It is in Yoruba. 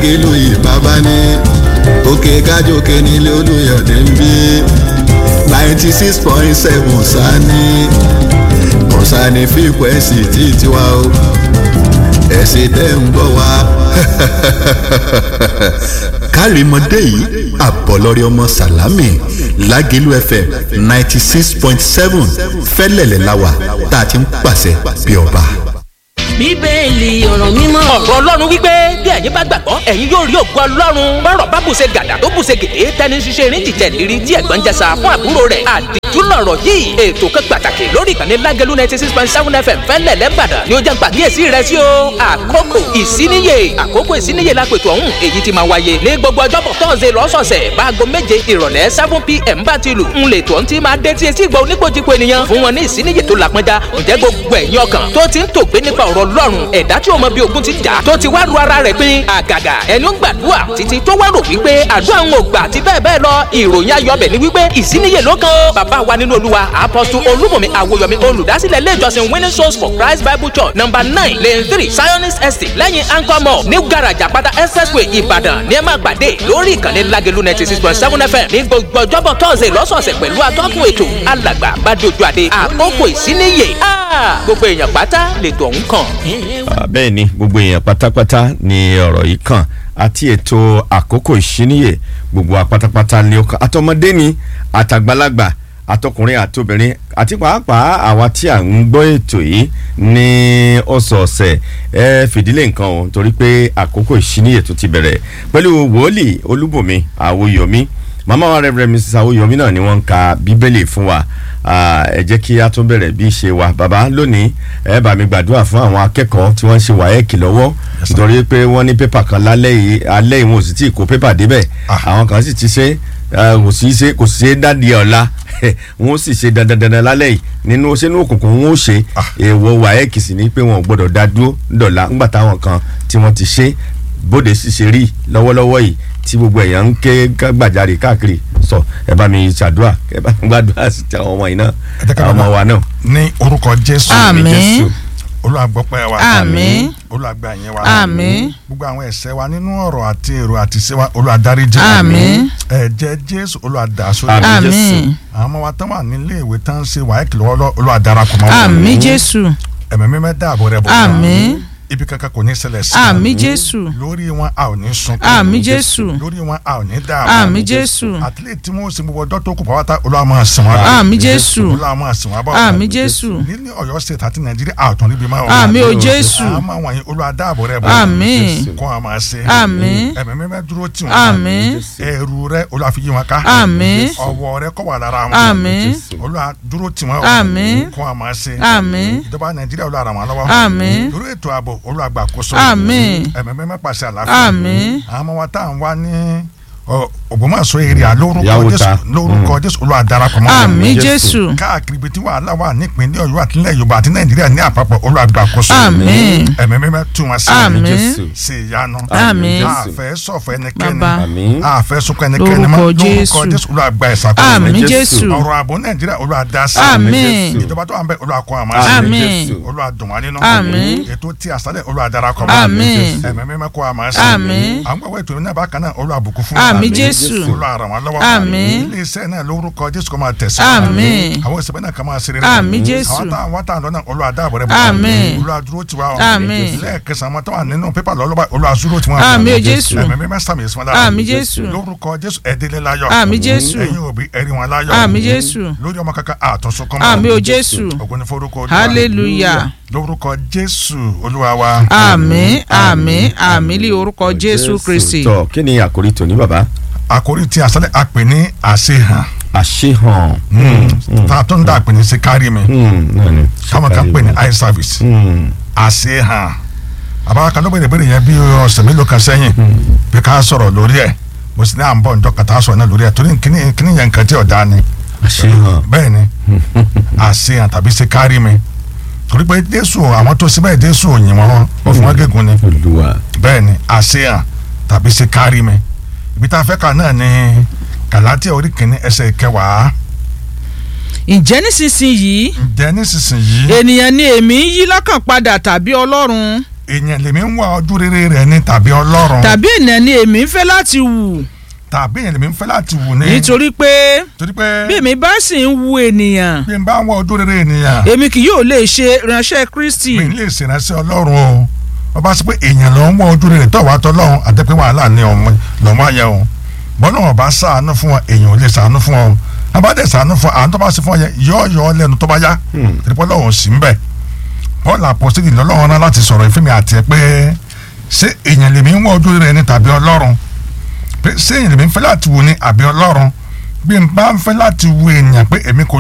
lágẹ̀lú ìbábá ní òkè kájòkè nílé olùyọ̀dé ń bí ninety six point seven sani kọ̀sánì fíkwẹ́sì tí tiwa o ẹ̀sìn tẹ́ ń bọ̀ wá. kárìmọ́dé yìí àbọ̀lọ́rẹ́ ọmọ sàlámì lágẹ̀lú fm ninety six point seven fẹ́lẹ̀lẹ̀ láwà tá a ti ń pàṣẹ bí ọba bíbélì ọ̀rọ̀ mímọ́. ọ̀rọ̀ ọlọ́run wípé bí ẹ̀yin bá gbàgbọ́ ẹ̀yin yóò rí ògo ọlọ́run bọ́rọ̀ bá bùṣe gàdà tó bùṣe gèdè tẹni ṣiṣẹ́ erin jìjẹ́ lérí tí ẹ̀gbọ́n jẹsà fún àbúrò rẹ̀ àdìtú lọ̀rọ̀ yìí ètò kan pàtàkì lórí ìkànnì lágẹ̀lú ninety six point seven fm fẹ́lẹ̀ lẹ́bàdàn ni ó jẹ́ pàkíyèsí rẹ̀ sí o àkókò ìsíníyè àkókò ìsíníyè lápètò ọ̀hún èyí ti máa wáyé ní gbogbo ọjọ́bọ̀ tọ́sẹ̀ lọ́sọ̀ọ̀sẹ̀ báago méje ìrọ̀lẹ́ seven pm bá ti lù ń lè tó ń ti máa dé tí etí ìgbà oníkojúko ènìyàn fún wọn ní ìsíníyè tó làpọnjá ǹjẹ́ gbogbo ẹ̀yin ọkàn tó ti ń tògbé nípa ọ̀rọ̀ ọlọ́run ẹ̀dá tí o mọ bí ogun ti jà tó ti wá ru ara rẹ̀ pín àgàgà ẹni ó ń gbàdúrà títí tó wá rò wípé àdúrà ń ò gbà àti bẹ́ẹ̀ bẹ́ẹ̀ lọ ìròyìn ayọ̀bẹ̀ ni wípé ìsíníyè ló kan ó bàbá wa nínú olúwa apọ́sù olúmọ̀mí àwòyọ̀mí olùdásílẹ̀ ilé ìjọsìn winning souls for christ bible church number nine lane three zionist estate lẹ́yìn anchor mall new garage àpáta expressway ìbàdàn ní ẹ máa gbàdé lórí ìkànnì lágẹ̀lú ninety six point seven fm ní gbogbo ọjọ́bọ̀ tọ́sẹ̀ lọ́sọ̀ọ̀sẹ̀ pẹ̀lú atọ́kùn ètò alàgbà bàdójú àdé àkókò ìsíníyè gbogbo èèyàn pátá lètò ọ̀hún kàn. bẹ́ẹ̀ ni gbogbo èèyàn pátápátá ni ọ̀rọ̀ yìí kàn àti ètò àkókò ìṣíníyè gbogbo apátápátá ni ó kàn àtọmọdé ni àtàgbàlagbà àtọkùnrin àtobìnrin àti pàápàá àwa tí à ń gbọ́ ètò yìí ní ọ̀sọ̀ọ̀sẹ̀ ẹ fìdílé nǹkan o torí pé àkókò ìṣíníyè tó ti bẹ̀rẹ̀ pẹ̀lú wòlíì olúbùnmi àwòyọ̀mí màmá wa rẹ̀ mrs àwòyọ̀mí náà ni wọ́n ń ka bíbélì fún wa ẹ jẹ́ kí a tún bẹ̀rẹ̀ bí ṣe wa bàbá lónìí ẹ bá mi gbàdúrà fún àwọn akẹ́kọ̀ọ́ tí wọ́n ń ṣe wáyẹ́ẹ̀kì lọ́wọ́ nítorí pé wọ́n ní pépà kan lálẹ́ yìí alẹ́ yìí wọn ò sì tí ì kó pépà débẹ̀ àwọn kan sì ti ṣe kò sí ṣe kò sí ṣe dádìí ọ̀la wọn ó sì ṣe dandandandan lálẹ́ yìí nínú sínú òkùnkùn wọn ó ṣe èèwọ̀ wáyẹ́ẹ̀kì sì ní pé wọn ò gbọ́dọ̀ dá dúró dọ̀la ńgbà táwọn kan tí wọ́n ti ṣe bóde sì ṣe rí lọ́wọ́lọ́wọ́ yìí tí gbogbo èèyàn ń ké gbàjarè káàkiri sọ ẹ bá mi ṣàdúrà ẹ bá mi gbàdúrà sí àwọn ọmọ yìí náà àwọn ọmọ wa náà. ní orúkọ jésù àmín olùwàgbọ́pẹ́ wa àmín olùwàgbà yẹn wa àmín gbogbo àwọn ẹ̀ṣẹ̀ wa nínú ọ̀rọ̀ àti èrò àti ṣe wa olùwàdáríjì àmín ẹ̀jẹ̀ jésù olùwàdàsó àmín àwọn ọmọ wa tán wà nílé ìwé tán ń ṣe wáyé kìlọ̀ olùwàdarapọ̀ mọ́ wọn. àmín jésù ẹ̀mí mímẹ́ dáàbò rẹ̀ bọ̀ àmín ibi kankan kò ní ṣẹlẹ̀ sí àmín jésù lórí wọn a ò ní sunkún àmín jésù lórí wọn a ò ní dààmú àmín jésù àtìlẹ́ tí wọ́n ṣe gbogbo ọjọ́ tó kù pàwọ́tà olúwa máa sìn wọ́n bá àmín jésù olúwa máa sìn wọ́n bá àmín jésù nílẹ̀ ọ̀yọ́ state àti nàìjíríà àtọ̀ níbi máa wọ̀ àmín o jésù àmọ́ wọ̀nyí olúwa dáàbò rẹ̀ bọ̀ àmín kó wọn máa ṣe àmín ẹ̀mí mímẹ́ dúró tì wọ́n àmín ẹ̀rù rẹ̀ olúwa fi yí wọn ká àmín ọwọ́ rẹ̀ kó wà lára wọn àmín olúwa dúró tì wọ́n àmín kó wọn máa ṣe àmín ìjọba nàìjíríà olúwa ràn wọ́n lọ́wọ́ àmín lórí ètò ààbò olúwa gbàkóso àmín ẹ̀mí mímẹ́ pàṣẹ àlàáfíà àmín àwọn ọmọ wa tá à ń wá ní ògbómọ̀ṣọ́ èrè lórúkọ Yàwó jésù ta. lórúkọ jésù olúwa darapọ̀ mọ́ àmín jésù káàkiri ibi tí wàhálà wà nípìnlẹ̀ ọ̀yọ́ àti ilẹ̀ yorùbá àti nàìjíríà ní àpapọ̀ olúwa gbàkóso àmín ẹ̀mí mímẹ́ tú wọn sí àmín ṣe ìyanu Àmín. àfẹ́ sọ̀fẹ́ ẹnikẹ́ni Bàbá. àmín àfẹ́ sunkún ẹnikẹ́ni mọ́ Lórúkọ lórúkọ Jésù. jésù olúwa gba ìṣàkóso àmín Jésù. jésù ọ̀rọ̀ ààbò nàìjíríà olúwa dá sí àmín ìjọba tó wà ń bẹ olúwa kọ́ àmọ́ Àmín. Jésù. olúwa dùn wá nínú Àmín. ètò tí àṣálẹ̀ olúwa darapọ̀ mọ́ Àmín. ẹ̀mí mímẹ́ kọ́ àmọ́ sí Àmín. àwọn gbàgbọ́ ètò náà bákan náà olúwa bùkún fún wa àmín jésù olúwa ràn wá lọ́wọ́ Àmín. ilé iṣẹ́ náà lórúkọ jésù kó máa tẹ̀sí Àmín. àwọn ìṣẹ̀bẹ̀ náà kà máa ṣe rere Àmín, Jésù. àwọn táwọn wá táwọn lọ́nà olúwa dáàbò rẹ̀ Àmín. olúwa dúró tiwa o Àmín. lẹ́ẹ̀kẹsàn àwọn tó wà nínú pépà lọ́lọ́ba olúwa dúró tiwọn Àmín, Jésù. ẹ̀mí mímẹ́ sàmì ìsúnmọ́ Àmín, Jésù. lórúkọ jésù ẹ̀dínlẹ̀ láyọ̀ Àmín, Jésù. ẹ̀yin òbí ẹ̀rí wọn láyọ̀ àmín jésù lórí ọmọ kankan àtúnṣe kọ́mọ àmín o jésù ògùn ní forúkọ Olúwa. hallelujah lórúkọ jésù olúwa wa àmín àmín àmín lé orúkọ jésù kristi tọ kí ni àkórí tòní bàbá àkórí tí àṣálẹ̀ àpè ní àṣehàn àṣehàn tá a tó ń dá àpè ní ṣe kárí mi Hmm, náà ni. káwọn kan pè ní eye service Hmm, àṣehàn àbára kan ló bẹ̀rẹ̀ bẹ̀rẹ̀ yẹn bí ọ̀sẹ̀ mélòó kan sẹ́yìn bí ká sọ̀rọ̀ lórí ẹ̀ mo sì ní à ń bọ̀ njọ́ kàtà sọ̀rọ̀ náà lórí ẹ̀ torí kíní kíní yẹn nǹkan tí ọ̀dà ni àṣehàn bẹ́ẹ̀ ni àṣehàn tàbí ṣe kárí mi torí pé jésù àwọn tó ṣe bẹ́ẹ̀ jésù òyìn wọn ó fi wọn gégùn ni olúwa bẹ́ẹ̀ ni àṣehàn tàbí ṣe kárí mi ibi tá a fẹ́ kà náà ni gàlátíà orí kìíní ẹsẹ̀ kẹwàá ǹjẹ́ nísinsìnyí ǹjẹ́ nísinsìnyí ènìyàn ni èmi ń yí lọ́kàn padà tàbí ọlọ́run èèyàn lèmi ń wá ojú rere rẹ̀ ni tàbí ọlọ́run tàbí ènìyàn ni èmi ń fẹ́ láti wù tàbí èèyàn lèmi ń fẹ́ láti wù ní. nítorí pé torí pé bí èmi bá sì ń wu ènìyàn bí n bá ń wá ojú rere ènìyàn èmi kì yóò lè ṣe ìránṣẹ́ Kristi mi lè ṣèrànṣẹ́ ọlọ́run o wọ́n bá sọ pé èèyàn ló ń wá ojú rere tó wà tó lọ́run àtẹ́pẹ́ wàhálà ni ọmọ lọ́mọ ayẹ o bọ́lá wọn bá ṣàánú fún ọ èèyàn ò lè ṣàánú fún ọ abáde ṣàánú fún ọ àwọn tó bá ṣe fún ọ yẹn yọ yọ ọ lẹ́nu tó bá yá tìrìpọ́ lọ́wọ́ sí ń bẹ̀ Paul apostoli lọ́lọ́run náà láti sọ̀rọ̀ ìfẹ́mi àti ẹ pé ṣé èèyàn lèmi ń wá ojú rere ni tàbí ọlọ́run pé ṣé èèyàn lèmi ń fẹ́ láti wù ni àbí ọlọ́run bí n bá ń fẹ́ láti wù èèyàn pé èmi kò